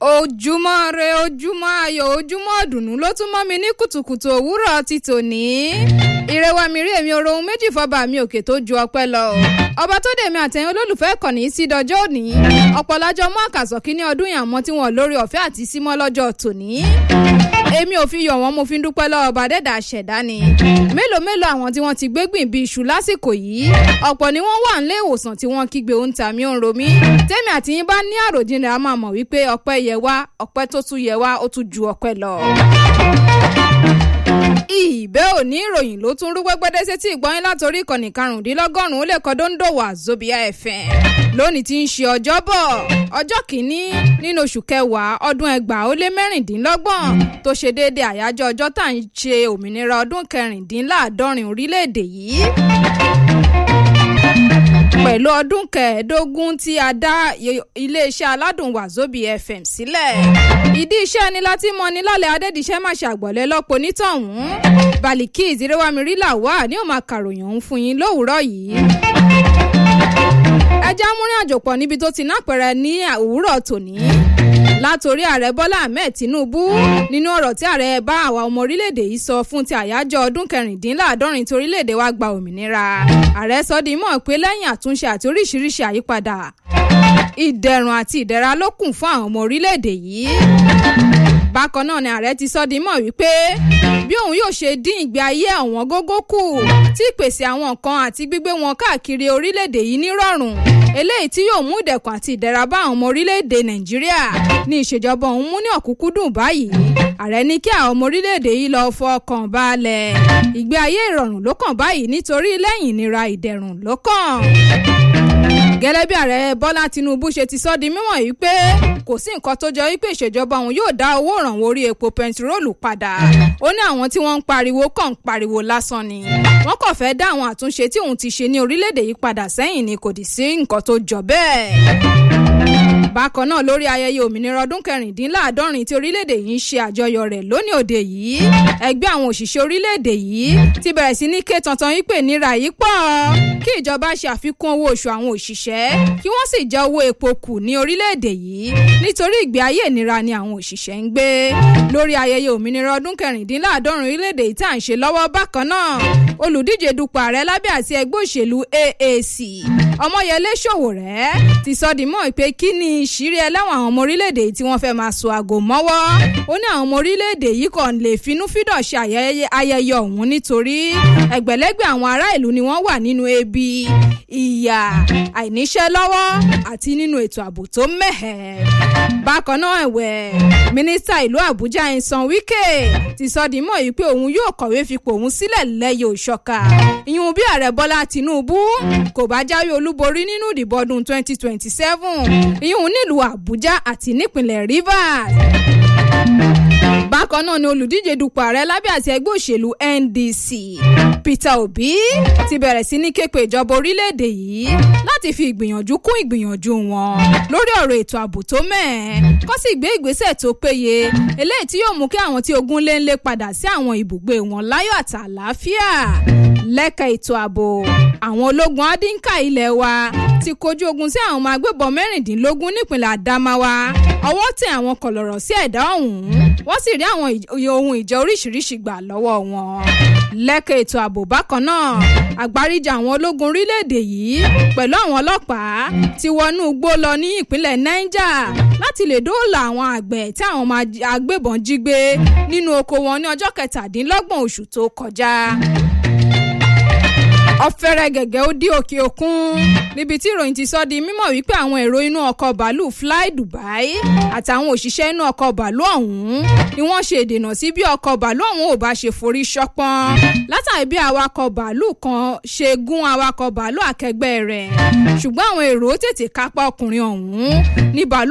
ojúmọ́ re ojúmọ́ ayọ̀ ojúmọ́ ọ̀dùnnú ló tún mọ́ mi ní kùtùkùtù òwúrọ̀ ti tòní. ìrẹwà mi rí èmi orohun méjì fọba mi òkè tó ju ọpẹ́ lọ. ọba tó dèmi àtẹ̀yìn olólùfẹ́ kọ̀ní sí dọjọ́ òní. ọ̀pọ̀lájọ mú àkàsọ̀ kínní ọdún yàn mọ́ tí wọ́n lórí ọ̀fẹ́ àti símọ́ lọ́jọ́ tòní. èmi ò fi yọ̀ wọ́n mo fi ń dúpẹ́ lọ́wọ́ ọba dẹ́dà ṣẹ̀dá ni. mélòó mélòó àwọn tí wọ́n ti gbégbìn bíi iṣu lásìkò yìí. ọ̀pọ̀ ni wọ́n wà nílé ìwòsàn tí wọ́n kígbe ó ń ta mí ó ń ro mí. tèmi àti yín bá ní àròjinlẹ̀ a máa mọ̀ wípé ọpẹ́ yẹ wá ọpẹ́ tó tún yẹ wá ó tún ju ọpẹ́ lọ. ìbẹ́ òní ìròyìn ló tún rú gbẹ́gbẹ́dẹ́ sétí ìgbọ́yìn látòrí ìkànnì karùndínlọ́gọ́rùn-ún ó lè kọ́ dóńdó wà Zobia FM lónìí tí ń ṣe ọjọ́bọ̀ ọjọ́ kìíní nínú oṣù kẹwàá ọdún ẹgbàá ó lé mẹ́rìndínlọ́gbọ̀n tó ṣe déédéé àyájọ́ ọjọ́ tá à ń ṣe òmìnira ọdún kẹrìndínláàádọ́rin orílẹ̀-èdè yìí pẹ̀lú ọdún kẹẹ̀ẹ́dógún tí a dá iléeṣẹ́ aládùn Wazobia FM sílẹ̀. ìdí iṣẹ́ ni láti mọ ní lálẹ́ adédìṣẹ́ má ṣe àgbọ̀lẹ́ lọ́pọ̀ onítọ̀hún. Baliki ìdírẹ́wàmírí làwà ní òun àkàròyìn òun fún yín lówùúrọ̀ yìí. ẹja múrin àjò pọ̀ níbi tó ti nápẹ̀rẹ̀ ní òwúrọ̀ tòní látòrí ààrẹ bọ́lá ahmed tinubu nínú ọ̀rọ̀ tí ààrẹ bá àwa ọmọ orílẹ̀-èdè yìí sọ fún ti àyájọ́ ọdún kẹrìndínláàádọ́rin tí orílẹ̀-èdè wa gba òmìnira ààrẹ sọ di mọ̀ pé lẹ́yìn àtúnṣe àti oríṣiríṣi àyípadà ìdẹ̀rùn àti ìdẹ̀ra ló kùn fún àwọn ọmọ orílẹ̀-èdè yìí bákan náà ni ààrẹ ti sọ di mọ̀ wípé bí òun yóò ṣe dín ìgbé ayé àwọn gógó kù tí ìpèsè àwọn nǹkan àti gbígbé wọn káàkiri orílẹ̀-èdè yìí nírọ̀rùn eléyìí tí yóò mú ìdẹ̀kùn àti ìdẹ̀ra bá àwọn ọmọ orílẹ̀-èdè nàìjíríà ní ìṣèjọba òun mú ní ọ̀kúnkúndùn báyìí ààrẹ ní kí àwọn ọmọ orílẹ̀-èdè yìí lọ́ọ́ fọkàn balẹ̀ ìgbé ayé ìrọ̀rùn ló kàn báyìí nítorí lẹ́yìn ìnira ìdẹ̀rùn ló kàn gẹ́lẹ́ bí ààrẹ bọ́lá tinubu ṣe ti sọ di mímọ̀ yìí pé kò sí nǹkan tó jọ wípé ìṣèjọba òun yóò dá owó ìrànwọ́ orí epo pẹntiróòlù padà ó ní àwọn tí wọ́n ń pariwo kàn ń pariwo lásán ni wọ́n kàn fẹ́ dá àwọn àtúnṣe tí òun ti ṣe ní orílẹ̀-èdè yìí padà sẹ́yìn ni kò dì sí nǹkan tó jọ bẹ́ẹ̀ bákan náà lórí ayẹyẹ òmìnira ọdún kẹrìndínláàádọ́rin tí orílẹ̀-èdè yìí ń ṣe àjọyọ̀ rẹ̀ lónìí òde yìí ẹgbẹ́ àwọn òṣìṣẹ́ orílẹ̀-èdè yìí ti bẹ̀rẹ̀ sí ní ké tantan yìí pé nira yìí pọ̀ kí ìjọba ṣe àfikún owó oṣù àwọn òṣìṣẹ́ kí wọ́n sì jẹ owó epo kù ní orílẹ̀-èdè yìí nítorí ìgbé ayé ìnira ni àwọn òṣìṣẹ́ ń gbé lórí ayẹyẹ òmìnira ọdún kẹrìndínláàádọ́rin orílẹ̀-èdè yìí tá à ń ṣe lọ́wọ́ bákan náà olùdíje dupò ààrẹ lábẹ́ àti ẹgbẹ́ òṣèlú AAC ọmọyẹlé ṣòwòrẹ́ ti sọ di mọ́ pé kí ni ìṣírí ẹlẹ́wọ̀n àwọn ọmọ orílẹ̀-èdè yìí tí wọ́n fẹ́ máa so àgò mọ́wọ́ ó ní àwọn ọmọ orílẹ̀-èdè yìí kàn lè finúfídọ̀ ṣe ayẹyẹ ọ̀hún nítorí ẹgbẹ̀lẹ́gbẹ̀ àwọn ará ìlú ni wọ́n wà nínú ebi ìyà àìníṣẹ́ lọ́wọ́ àti nínú ètò ààbò tó mẹ́hẹ̀. bákan náà ẹ̀wẹ̀ mínísítà ìlú àbújá ẹ̀sán wíkẹ́ ti sọ di mọ́ yìí pé òun yóò kọ̀wé fipò òun sílẹ̀ lẹ́yìn òṣọ́ka ìyún bí ààrẹ bọ́lá tinubu kò bá jáwé olúborí nínú ìdìbò ọdún 2027 ìyún nílùú àbújá àti nípìnlẹ̀ rivers bákan náà ni olùdíje dupò ààrẹ lábẹ́ àti ẹgbẹ́ òṣèlú NDC Peter Obi ti bẹ̀rẹ̀ sí ní képe ìjọba orílẹ̀-èdè yìí láti fi ìgbìyànjú kún ìgbìyànjú wọn lórí ọ̀rọ̀ ètò ààbò tó mẹ́ẹ̀ kó sì gbé ìgbésẹ̀ tó péye eléyìí tí yóò mú kí àwọn tí ogun lé ń lé padà sí àwọn ibùgbé wọn láyọ̀ àti àlàáfíà lẹ́ka ètò ààbò àwọn ológun adínká ilẹ̀ wa ti kojú ogun sí àwọn ọmọ agbébọn mẹ́rìndínlógún nípìnlẹ̀ Adamawa ọwọ́ tẹ àwọn kọ̀lọ̀rọ̀ sí ẹ̀dá ọ̀hún wọ́n sì rí àwọn ohun ìjà oríṣiríṣi gbà lọ́wọ́ wọn. lẹ́ka ètò ààbò bákan náà àgbáríjọ àwọn ológun orílẹ̀-èdè yìí pẹ̀lú àwọn ọlọ́pàá ti wọnú igbó lọ ní ìpínlẹ̀ Niger láti lè dóòlà àwọn àgbẹ̀ tí àwọn ọmọ agbébọn jí gbé nínú oko wọn ní ọjọ́ kẹtàdínlọ́gbọ̀n oṣù tó kọjá ọ̀fẹ́rẹ́ gẹ̀gẹ́ ó dí òkè òkun níbi tí ìròyìn ti sọ di mímọ̀ wípé àwọn èrò inú ọkọ̀ bàálù fly Dubai àtàwọn òṣìṣẹ́ inú ọkọ̀ bàálù ọ̀hún ni wọ́n ṣe ìdènà sí bí ọkọ̀ bàálù ọ̀hún ò bá ṣe forí ṣọpọ́n látàrí bí awakọ̀ bàálù kan ṣe gún awakọ̀ bàálù akẹgbẹ́ rẹ̀ ṣùgbọ́n àwọn èrò tètè kápá ọkùnrin ọ̀hún ní bàálù